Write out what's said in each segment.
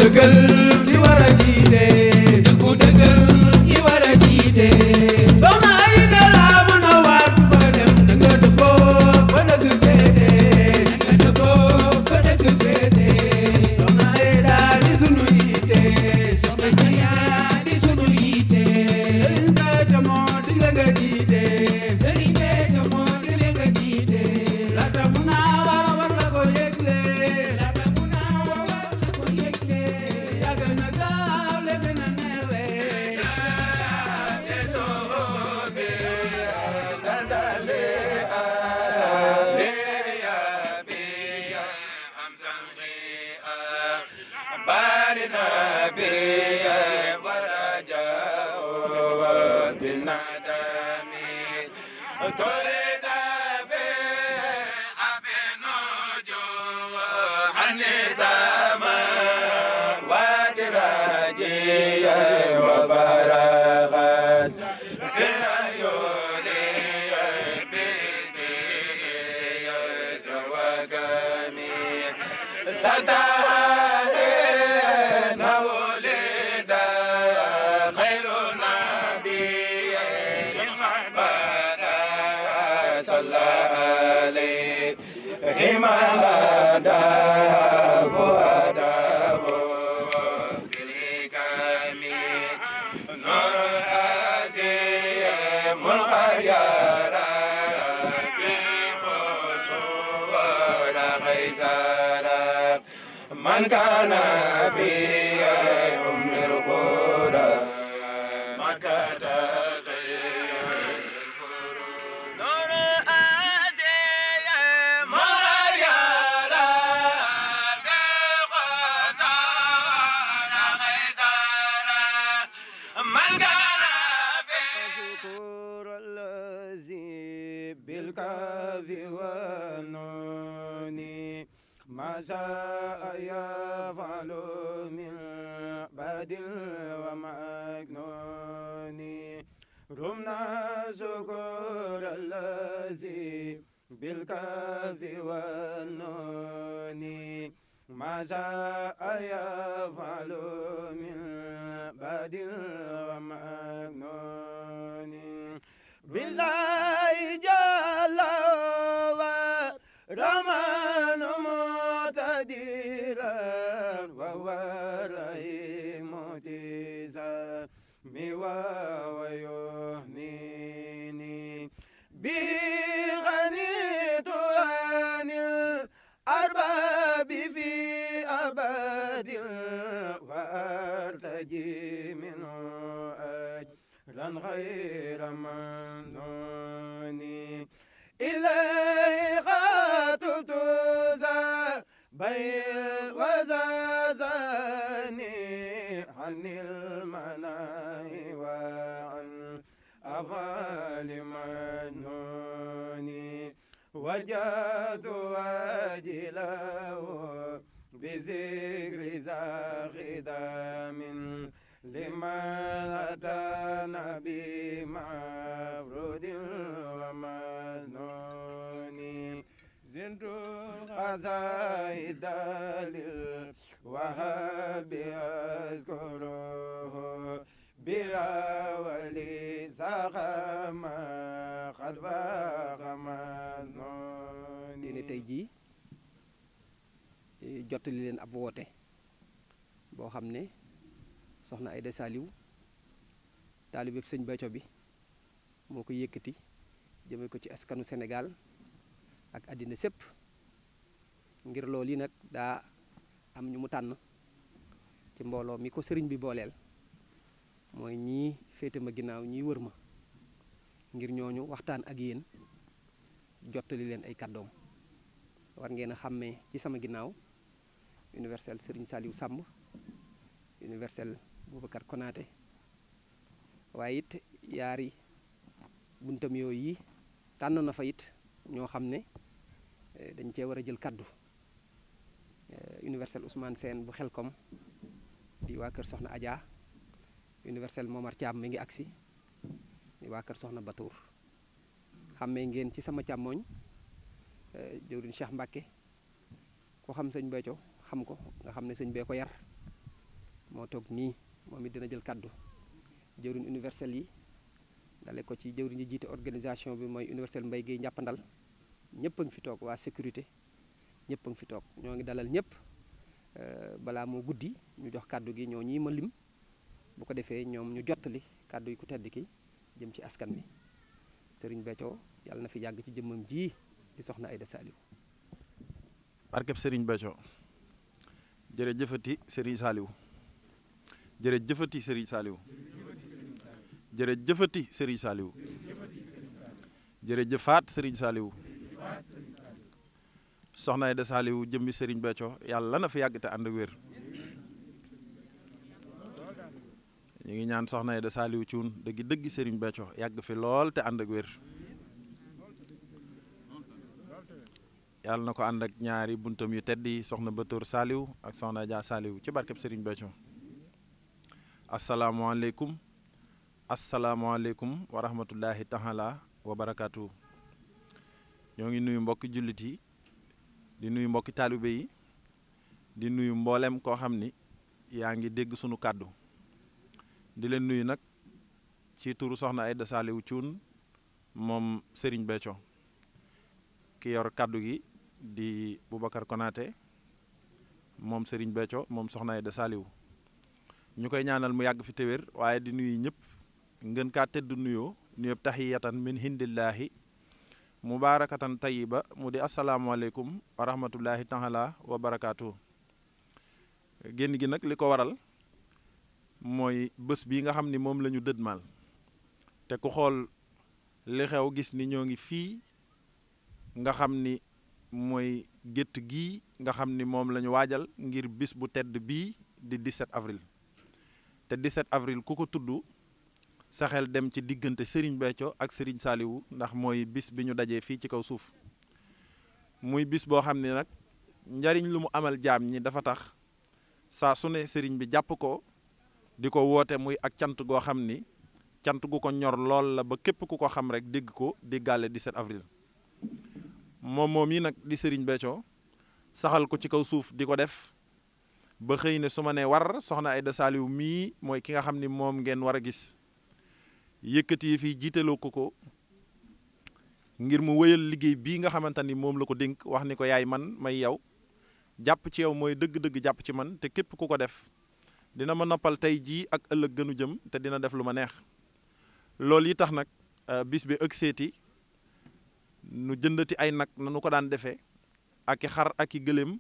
dëggal ki war a jiite dëggu dëggal ki war a jiite soxna ay dala mën a waat fa dem da nga dëppoo fa dëgg féete da nga dëppoo fa dëgg féete soxna ay daal di sunu yiite soxna Jaya di sunu yiite sëriñ Béthio moo di la nga jiite sëriñ Béthio moo di la nga jiite laata mu naa war war la ko yëgle laata mu naa war war la ko yëgle yàgg na gaaw le dina neex le من كان في أم القرى مكة خير نور آسي مريم بقصار خيزر من كان في شكر الذي بالكاف والنون ما شاء يفعل من بعد ومكنون رمنا شكر الذي بالكاف والنون ما شاء يفعل من بعد ومكنون بالله جل ورمان مقتدرا وهو الرحيم تيسا ويهنيني به غنيت عن الأرباب في أبد وأرتجي منه أجرا غير ممنون إليه خاطبت ذا بيل وزازني عن المناهي وعن أفعال منوني وجدت واجله بذكر زاخدام لمن أتانا بمفرود ومسنون زنت قصائد للوهاب أذكره بها ولي سخم قد فاق مسنون ne tey jii jottali leen ab woote boo xam ne soxna Aïda Saliou taalibeb sëñ Béthio bi moo ko yëkkati jëme ko ci askanu Sénégal ak àddina sépp ngir loolu yi nag daa am ñu mu tànn ci mbooloo mi ko sëriñ bi booleel mooy ñii féete ma ginnaaw ñii wër ma ngir ñooñu waxtaan ak yéen jottali leen ay kàddoom war ngeen a xàmmee ci sama ginnaaw universel Serigne Saliou Samb universel Boubacar Konaté waaye it yaari buntam yooyu yi tànn na fa it ñoo xam ne eh, dañ cee war a jël kàddu Eh, universel Ousmane Sène bu Xelkom di waa kër Soxna Adja universel Momar Thiam mi ngi agsi di waa kër Soxna Batour xàmmee ngeen ci sama càmmooñ eh, jëwriñ Cheikh Mbacke ko xam sëñ Béthio xam ko nga xam ne sëñ bee ko yar moo toog nii moom it dina jël kàddu jëwriñ universel yi dale ko ci jëwriñ yi jiite organisation bi mooy universel Mbaye Guèye njàppandal ñëpp a ngi fi toog waa sécurité ñëpp a ngi fi toog ñoo ngi dalal ñëpp balaa moo guddi ñu jox kàddu gi ñoo ñii ma lim bu ko defee ñoom ñu jottali kàddu yi ku tedd ki jëm ci askan wi sëriñ Béthio yàlla na fi yàgg ci jëmmam ji di soxna Aïda Saliou barkeb Serigne Béthio jërëjëfati Serigne Saliou jërëjëfati Serigne Saliou jërëjëfati Serigne Saliou jërëjëfaat Serigne Saliou soxna Aïda Saliou jëmmi Serigne Béthio yàlla na fi yàgg te ànd ak wér ñu ngi ñaan soxna Aïda Saliou Thioune dëggi dëggi Serigne Béthio yàgg fi lool te ànd ak wér yàlla na ko ànd ak ñaari buntam yu tedd yi soxna Batoor Saliou ak soxna Adja Saliou ci barkeb Serigne Béthio asalaamualeykum asalaamualeykum wa rahmatullahi taala wa barakaatu ñoo ngi nuyu mbokki jullit yi di nuyu mbokki taalibe yi di nuyu mboolem koo xam ni yaa ngi dégg sunu kàddu di leen nuyu nag ci turu soxna Aïda Saliou Thioune moom Serigne Béthio ki yor kàddu gi di Boubacar Konaté moom Serigne Béthio moom soxna Aïda Saliou ñu koy ñaanal mu yàgg fi téwér waaye di nuyu ñëpp ngeen kaa tëdd nuyoo nuyoo tahiyatan min hindillahi mubaarakatan tayiba mu di asalaamualeykum wa rahmatullahi taala wa barakaatu génn gi nag li ko waral mooy bés bii nga xam ni moom la ñu dëdmal te ku xool li xew gis ni ñoo ngi fii nga xam ni mooy gétt gii nga xam ni moom la ñu waajal ngir bis bu tedd bii di 17 avril te 17 avril ku ko tudd sa xel dem ci diggante Serigne Béthio ak Serigne Saliou ndax mooy bis bi ñu dajee fii ci kaw suuf muy bis boo xam ne nag njariñ lu mu amal jaam ñi dafa tax saa su ne Serigne bi jàpp ko di ko woote muy ak cant goo xam ni cant gu ko ñor lool la ba képp ku ko xam rek dégg ko déggaale 17 avril moom moom yi nag di Serigne Béthio saxal ko ci kaw suuf di ko def ba xëy ne su ma nee war soxna Aïda Saliou mii mooy ki nga xam ni moom ngeen war a gis yëkkati yi fii jiitaloo ko ko ngir mu wéyal liggéey bii nga xamante ni moom la ko dénk wax ni ko yaay man may yow jàpp ci yow mooy dëgg-dëgg jàpp ci man te képp ku ko def dina ma noppal tey jii ak ëllëg gënu jëm te dina def lu ma neex loolu yi tax nag bis bi ëgg seeti nu jëndati ay nag nanu ko daan defee ak i xar ak i gëléem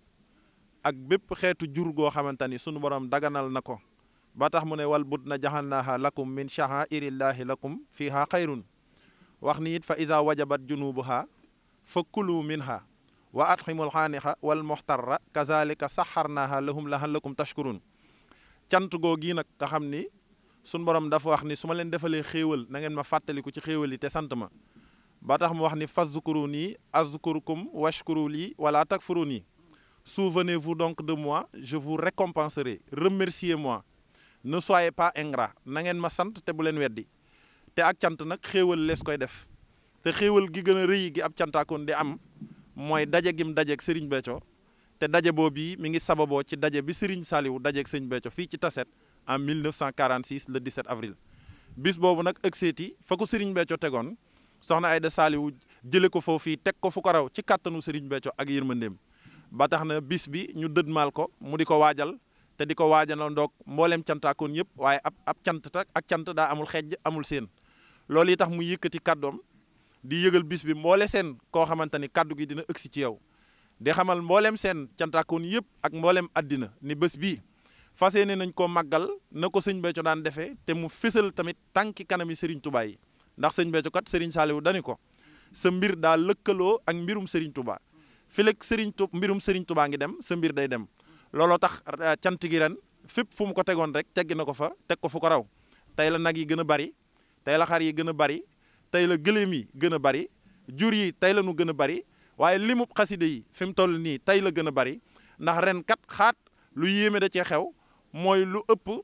ak bépp xeetu jur goo xamante ni sunu borom daganal na ko ba tax mu ne wal bud na jaxalnaaha lakum min sha'airillaahi lakum fiha xayrun wax ni it fa isa wajabat junubuha fa kulu minha wa atximul xaanixa wal moxtarra kazalika saxarnaaha lahum lahallakum tashkurun cant goo gii nag nga xam ni sunu borom dafa wax ni su ma leen defalee xéewal na ngeen ma fàttaliku ci xéewal yi te sant ma ba tax mu wax ni fazkuru nii azkurukum washkuru lii wala takfuru nii souvenez-vous donc de moi je vous récompenserai remerciez-moi ne soyez pas ingrat na ngeen ma sant te bu leen weddi te ak cant nag xéewal lees koy def te xéewal gi gën a rëy gi ab cantaakoon di am mooy daje gim dajeeg Serigne Béthio te daje boobu yi mi ngi sababoo ci daje bi Serigne Saliou dajeeg Serigne Béthio fii ci Tassette en 1946 le 17 avril bis boobu nag ëgg seeti fa ko Serigne Béthio tegoon soxna Aïda Saliou jële ko foofu fii teg ko fu ko raw ci kàttanu Serigne Béthio ak yërmandeem ba tax na bis bi ñu dëdmaal ko mu di ko waajal te di ko waajal ndoog mbooleem cantaakoon yëpp waaye ab ab cant tak ak cant daa amul xejj amul seen loolu yi tax mu yëkkati kàddoom di yëgal bis bi mboole seen koo xamante ni kàddu gi dina ëgsi ci yow di xamal mbooleem seen cantaakoon yëpp ak mbooleem àddina ni bés bii fas yéene nañ koo màggal na ko sëñ Béthio daan defee te mu fésal tamit tànki kanami Serigne Touba yi ndax sëñ Béthio kat Serigne Saliou dani ko sa mbir daa lëkkaloo ak mbirum Serigne Touba fileeg Serigne Tou mbirum Serigne Touba ngi dem sa mbir day dem looloo tax cant gi ren fépp fu mu ko tegoon rek teggi na ko fa teg ko fu ko raw tey la nag yi gën a bari tey la xar yi gën a bari tey la gëléem yi gën a bari jur yi tey la nu gën a bari waaye limub xaside yi fi mu toll nii tey la gën a bari ndax ren kat xaat lu yéeme da cee xew mooy lu ëpp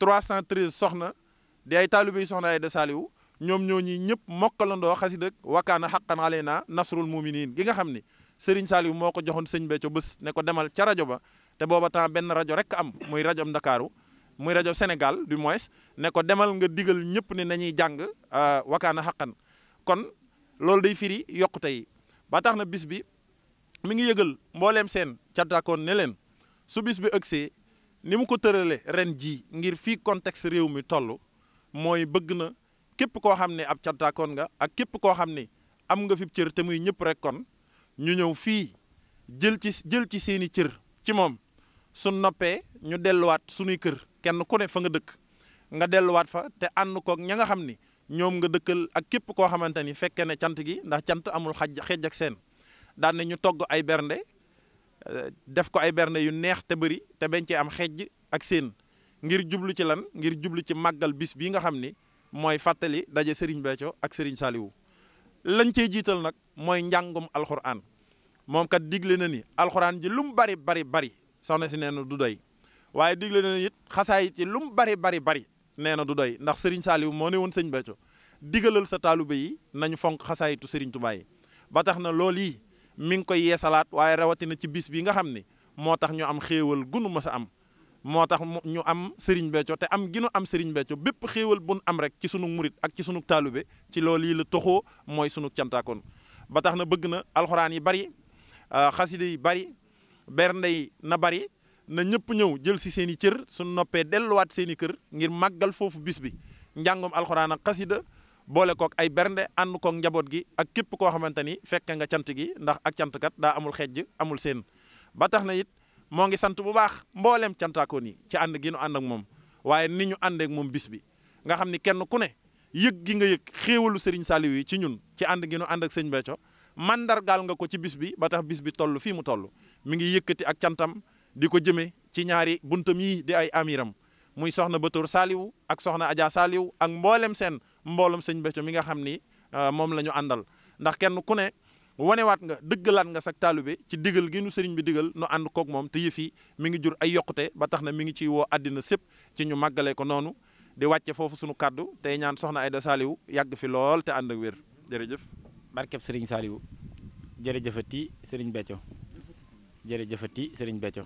313 soxna di ay taalibe yi soxna Aïda Saliou ñoom ñoo ñi ñëpp mokkalandoo xasida wakaana xaqan aleyna nasrul muminin gi nga xam ni Serigne Saliou moo ko joxoon sëñ Béthio bés ne ko demal ca rajo ba te booba temps benn rajo rek am muy rajo am Ndakaaru muy rajo Sénégal du moins ne ko demal nga digal ñëpp ne nañuy jàng wakaana xaqan kon loolu day firi yokkute yi ba tax na bis bi mi ngi yëgal mbooleem seen cantaakoon ne leen su bis bi ëgsee ni mu ko tërale ren ji ngir fii contexte réew mi toll mooy bëgg na képp koo xam ne ab cantaakoon nga ak képp koo xam ne am nga fi cër te muy ñëpp rek kon ñu ñëw fii jël ci jël ci seeni cër ci moom su noppee ñu delluwaat sunuy kër kenn ku ne fa nga dëkk nga delluwaat fa te ànd koog ña nga xam ni ñoom nga dëkkal ak képp koo xamante ni fekke ne cant gi ndax cant amul xaj xeej ak seen daan ne ñu togg ay bernde def ko ay bernde yu neex te bëri te bañ cee am xeej ak seen ngir jublu ci lan ngir jublu ci màggal bis bii nga xam ni mooy fàttali daje Serigne Béthio ak Serigne Saliou lañ cey jiital nag mooy njàngum alxuraan moom kat digle na ni alxuraan ji lu mu bari bari bari soxna si nee na du doy waaye digle na it xasaayit yi lu mu bari bari bari nee na du doy ndax Serigne Saliou moo ne woon sëñ Béthio digalal sa taalube yi nañu fonk xasaayitu Serigne Touba yi ba tax na loolu yi mi ngi koy yeesalaat waaye rawatina ci bis bi nga xam ni moo tax ñu am xéewal gunu mës a am moo tax ñu am Serigne Béthio te am ginu am Serigne Béthio bépp xéewal bu nu am rek ci sunu murit ak ci sunu taalube ci loolu yi la toxoo mooy sunu cantaakoon ba tax na bëgg na alxuraan yi bari xasida yi bari bernde yi na bari na ñëpp ñëw jël si seen i cër suñu noppee delluwaat seen i kër ngir màggal foofu bis bi njàngum alxuraan ak xasida boole kook ay bernde ànd kook njaboot gi ak képp koo xamante ni fekke nga cant gi ndax ak cantkat daa amul xejj amul seen ba tax na it moo ngi sant bu baax mbooleem cantaakoon yi ci ànd gi nu ànd ak moom waaye ni ñu àndeek moom bis bi nga xam ni kenn ku ne yëg gi nga yëg xéewalu Serigne Saliou yi ci ñun ci ànd gi nu ànd ak sëñ Béthio mandargaal nga ko ci bis bi ba tax bis bi toll fii mu toll mi ngi yëkkati ak cantam di ko jëmee ci ñaari buntam yi di ay amiram muy soxna Batoor Saliou ak soxna Adja Saliou ak mboolem seen mboolem sëñ Béthio mi nga xam ni moom la ñu àndal ndax kenn ku ne wanewaat nga dëggalaat nga sak taalube ci digal gi nu sëriñ bi digal nu ànd koog moom te yëf yi mi ngi jur ay yokkute ba tax na mi ngi ciy woo àddina sépp ci ñu màggale ko noonu di wàcce foofu sunu kaddu tey ñaan soxna Aida Saliou yàgg fi lool te ànd ak wér jërëjëf. barkeb sëriñ Saliou jërëjëfati sëriñ Béthio jërëjëfati sëriñ Béthio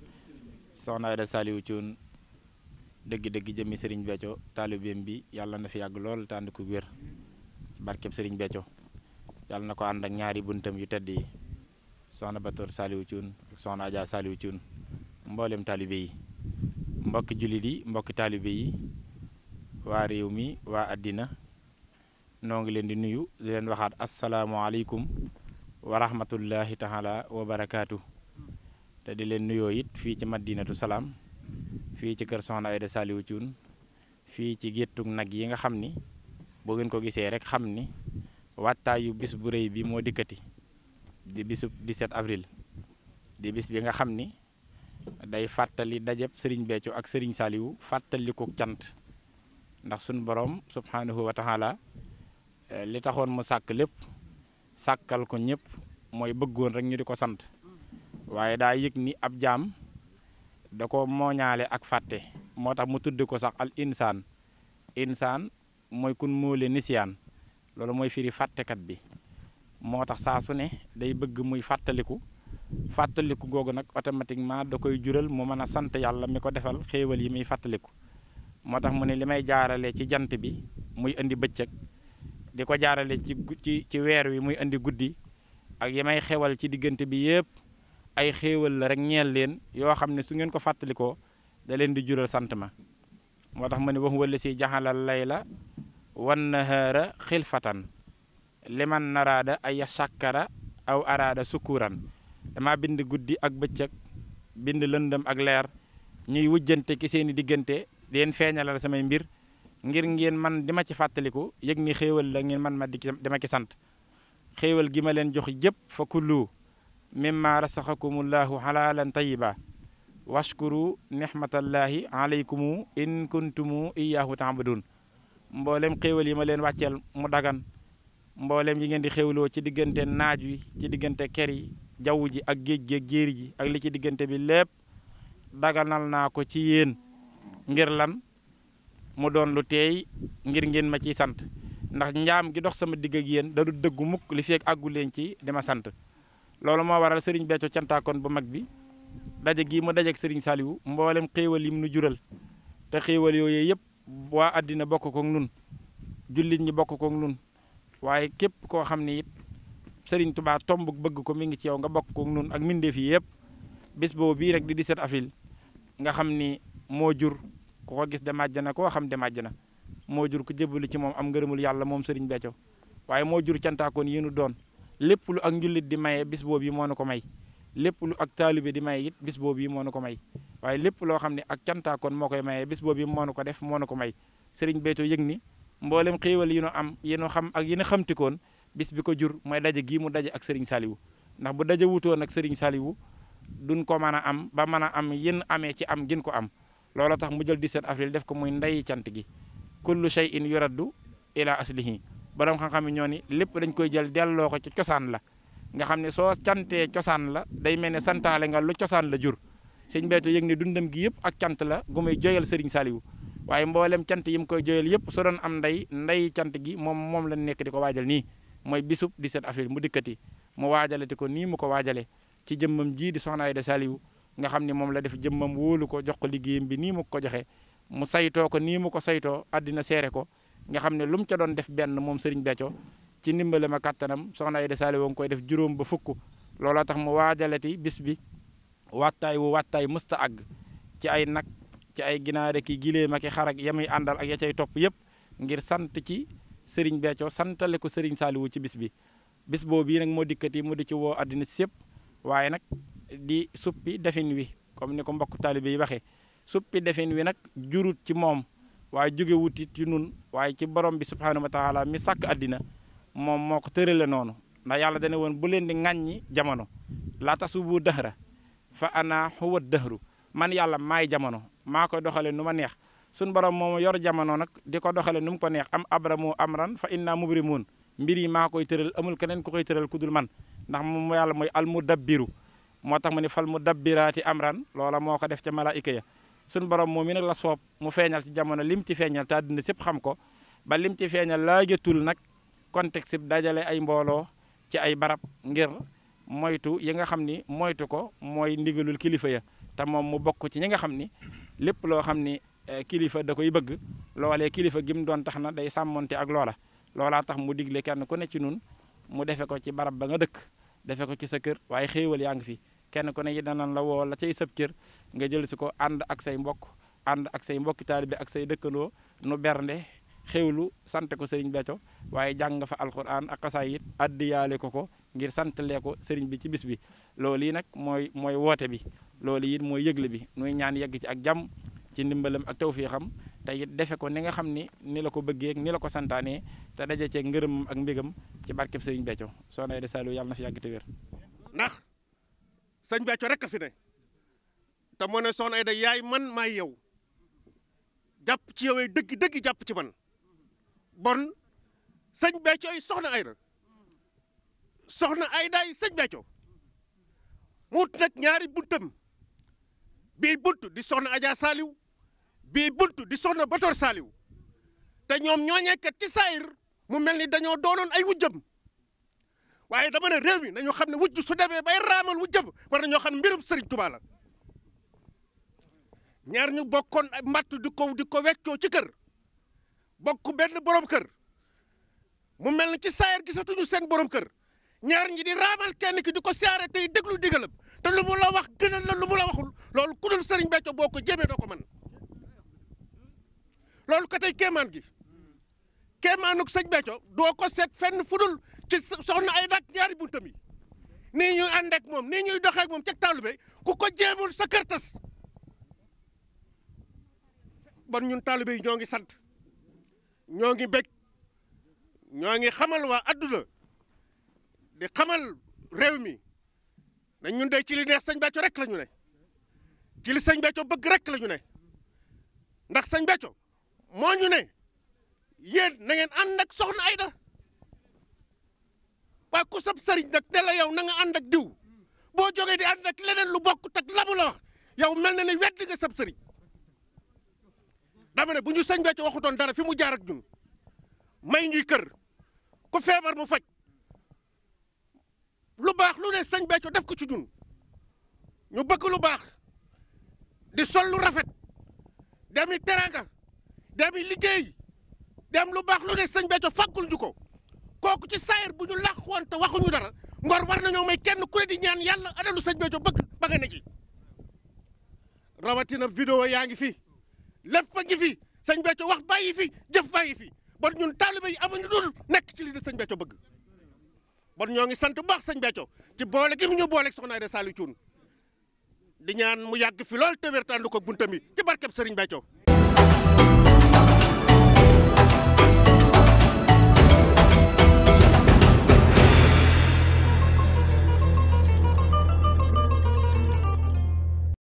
soxna Aida Saliou Thioune dëgg-dëgg jëmmi sëriñ Béthio taalibeem bi yàlla na fi yàgg lool te ànd ko wér barkeb sëriñ Béthio yàlla na ko ànd ak ñaari buntam yu tedd yi soxna Batoor Saliou Thioune ak soxna Adja Saliou Thioune mboolem taalibe yi mbokki jullit yi mbokki taalibe yi waa réew mi waa àddina noo ngi leen di nuyu di leen waxaat asalaamualeykum wa rahmatullahi taala wa barakaatu te di leen nuyoo it fii ci madinatu salaam fii ci kër soxna Aida Saliou Thioune fii ci géttug nag yi nga xam ni boo ngeen ko gisee rek xam ni wattaayu bis bu rëy bi moo dikkati di bisub 17 avril di bis bi nga xam ni day fàttali dajeb sëriñ Béthio ak sëriñ Saliou fàttali ko cant ndax suñu borom subhanahu wa taala li taxoon mu sàkk lépp sàkkal ko ñëpp mooy bëggoon rek ñu di ko sant waaye daa yëg ni ab jaam da ko mooñaale ak fàtte moo tax mu tudd ko sax al insaan insaan mooy kun móole nisiyaan loolu mooy firi fàttekat bi moo tax saa su ne day bëgg muy fàttaliku fàttaliku googu nag automatiquement da koy jural mu mën a sant yàlla mi ko defal xéewal yi muy fàttaliku moo tax mu ne li may jaarale ci jant bi muy indi bëccëg di ko jaarale ci ci ci weer wi muy indi guddi ak yi may xewal ci diggante bi yëpp ay xéewal la rek ñeel leen yoo xam ne su ngeen ko fàttalikoo da leen di jural sant ma moo tax mu ne wax wala si jaxalal layla wan nahaara xilfatan liman naraada ay sàkkara aw araada sukkuran dama bind guddi ak bëccëg bind lëndëm ak leer ñuy wujjante ki seeni diggante di leen feeñalal samay mbir ngir ngeen man di ma ci fàttaliku yëg ni xéewal la ngeen man ma di dima ci sant xéewal gi ma leen jox jëpp fa kullu mimma rasaxakumullahu xalaalan tayiba washkuru nixmatallahi alaykumu in kuntumu iyaahu taabudun mboolem xéewal yi ma leen wàcceel mu dagan mboolem yi ngeen di xéewloo ci diggante naaj wi ci diggante ker yi jaww ji ak géej gi ak jéeri ji ak li ci diggante bi lépp daganal naa ko ci yéen ngir lan mu doon lu teey ngir ngeen ma ciy sant ndax njaam gi dox sama digg ak yéen da du dëggu mukk li feek àggu leen ci di ma sant loolu moo waral sëriñ Béthio cantaakoon bu mag bi daje gii mu dajeek sëriñ Saliou mboolem xéewal yi mu nu jural te xéewal yooyu yëpp waa àddina bokk koog nun jullit ñi bokk koog nun waaye képp koo xam ne it Serigne Touba tomb bëgg ko mi ngi ci yow nga bokk koog nun ak mbindeef yi yëpp bis boobu bii rek di 17 avril nga xam ni moo jur ku ko gis dem àjjana koo xam dem àjjana moo jur ku jébbalu ci moom am ngërëmul yàlla moom Serigne Béthio waaye moo jur cantaakoon yi nu doon lépp lu ak njullit di maye bis boobu yi moo nu ko may lépp lu ak taalibe di maye it bis boobu yi moo nu ko may waaye lépp loo xam ne ak cantaakoon moo koy maye bis boobu yi moo nu ko def moo nu ko may Serigne Béthio yëg ni mboolem xéewal yi nu am yi nu xam ak yi nu xamtikoon bis bi ko jur mooy daje gii mu daje ak Serigne Saliou ndax bu daje wutoon ak Serigne Saliou duñ ko mën a am ba mën a am yin amee ci am gin ko am looloo tax mu jël 17 avril def ko muy ndeyi cant gi kullu shay'in yuraddu ila aslihi borom xam-xam yi ñoo ni lépp dañ koy jël delloo ko ci cosaan la nga xam ne soo cantee cosaan la day mel ne santaale nga lu cosaan la jur sëñ Béthio yëg ne dundam gi yëpp ak cant la gu muy joyal Serigne Saliou waaye mboolem cant yi mu koy joyal yëpp su doon am ndey ndey cant gi moom moom la nekk di ko waajal nii mooy bisub 17 avril mu dikkati mu waajalati ko nii mu ko waajalee ci jëmmam jii di Soxna Aïda Saliou nga xam ne moom la def jëmmam wóolu ko jox ko liggéeyam bi nii mu ko joxe mu saytoo ko nii mu ko saytoo àddina seere ko nga xam ne lu mu ca doon def benn moom Serigne Béthio ci ndimbalam ak kattanam Soxna Aïda Saliou nga koy def juróom ba fukk looloo tax mu waajalati bis bi wattaay wu wattaay mësta àgg ci ay nag ci ay ginaar ki gileem ak i xar ak yamuy àndal ak ya cay topp yëpp ngir sant ci Serigne Béthio santale ko Serigne Saliou ci bis bi bis boobu bii nag moo dikkati mu di ci woo àddina sépp waaye nag di suppi defin wi comme ni ko mbokk taalibe yi waxee suppi defin wi nag jurut ci moom waaye jóge wutit ci nun waaye ci borom bi subhaanahu wa taala mi sàkk àddina moom moo ko tërale noonu ndax yàlla dana woon bu leen di ŋàññi jamono laa tasubu dëhra fa ana huwa dëhru man yàlla maay jamono maa koy doxale nu ma neex suñ borom moom yor jamono nag di ko doxale nu mu ko neex am abramu amran fa inna mubrimun mbir yi maa koy tëral amul keneen ku koy tëral ku dul man ndax moom yàlla mooy al mudabbiru moo tax mu ne fal mudabbiraati amran loola moo ko def ca malaayika ya suñ borom moom mi nag la soob mu feeñal ci jamono lim ci feeñal te àddina sépp xam ko ba lim ci feeñal laajatul nag contexte bi dajale ay mbooloo ci ay barab ngir moytu yi nga xam ni moytu ko mooy ndigalul kilifa ya te moom mu bokk ci ñi nga xam ni lépp loo xam ni kilifa da koy bëgg loolee kilifa gi mu doon tax na day sàmmonte ak loola loolaa tax mu digle kenn ku ne ci nun mu defe ko ci barab ba nga dëkk defe ko ci sa kër waaye xéewal yaa ngi fi kenn ku ne yi danañ la woo la cay sëb cër nga jël si ko ànd ak say mbokk ànd ak say mbokki taalibe ak say dëkkandoo nu bernde xéwlu sant ko Serigne Béthio waaye jàng fa alquran ak xasaayit addiyaale ko ko ngir santalee ko Serigne bi ci bis bi loolu yi nag mooy mooy woote bi loolu it mooy yëgle bi nuy ñaan yegg ci ak jàmm ci ndimbalam ak tawfiixam te it defe ko ni nga xam ni ni la ko bëggee ni la ko santaanee te daje cee ngërëm ak mbégam ci barkeb Serigne Béthio Soxna Aïda Saliou yàlla na fi yàgg te wér ndax sëñ Béthio rek a fi ne te moo ne Soxna Aïda yaay man maay yow jàpp ci yow dëgg dëgg jàpp ci man bon sëñ Béthio yi Soxna Aïda Soxna Aïda yi sëñ Béthio mu wut nag ñaari buntam bii bunt di Soxna Adja Saliou bii bunt di Soxna Batoor Saliou te ñoom ñooñee kat ci saayir mu mel ni dañoo doonoon ay wujjam waaye dama ne réew mi nañu xam ne wujj su demee bay raamal wujjam war nañoo xam ne mbirum Serigne Touba la ñaar ñu bokkoon ay matt di ko di ko weccoo ci kër bokk benn borom kër mu mel ni ci saayir gisatuñu seen borom kër ñaar ñi di raamal kenn ki di ko siyaare tey déglu digalam te lu mu la wax gënal la lu mu la waxul loolu ku dul Serigne Béthio boo ko jéemee doo ko mën loolu ko tey kéemaan gi kéemaanuk sëñ Béthio doo ko seet fenn fudul ci soxna ay dak ñaari buntam yi nii ñuy ànd ak moom nii ñuy doxee ak moom ca taalibe ku ko jéemul sa kër tas bon ñun taalibe yi ñoo ngi sant ñoo ngi bég ñoo ngi xamal waa adduna di xamal réew mi na ñun de ci li neex sëñ Béthio rek la ñu ne ci li sëñ Béthio bëgg rek la ñu ne ndax sëñ Béthio moo ñu ne yéen na ngeen ànd ak soxna Aïda waa ku sab sëriñ nag ne la yow na nga ànd ak diw boo jógee di ànd ak leneen lu bokk tak la mu la wax yow mel na ne wedd nga sab sëriñ dama ne bu ñu sëñ Béthio waxutoon dara fi mu jaar ak ñun may ñuy kër ku feebar mu faj lu baax lu ne sëñ Béthio def ko ci ñun ñu bëgg lu baax di sol lu rafet demi teranga demi liggéey dem lu baax lu ne sëñ Béthio faggul ñu ko kooku ci saayir bu ñu làq woon te waxuñu dara ngor war nañoo may kenn ku ne di ñaan yàlla adalu sëñ Béthio bëgg ba nga ne ci rawatina vidéo yaa ngi fi lépp a ngi fi sëñ Béthio wax bàyyi fi jëf bàyyi fi bon ñun taalibe yi amuñu dul nekk ci li di sëñ Béthio bëgg bon ñoo ngi sant bu baax sëñ Béthio ci boole gi mu ñu boole soxna Aida Saliou Thioune di ñaan mu yàgg fi lool te wér te ànd ko buntam yi ci barkeb sëriñ Béthio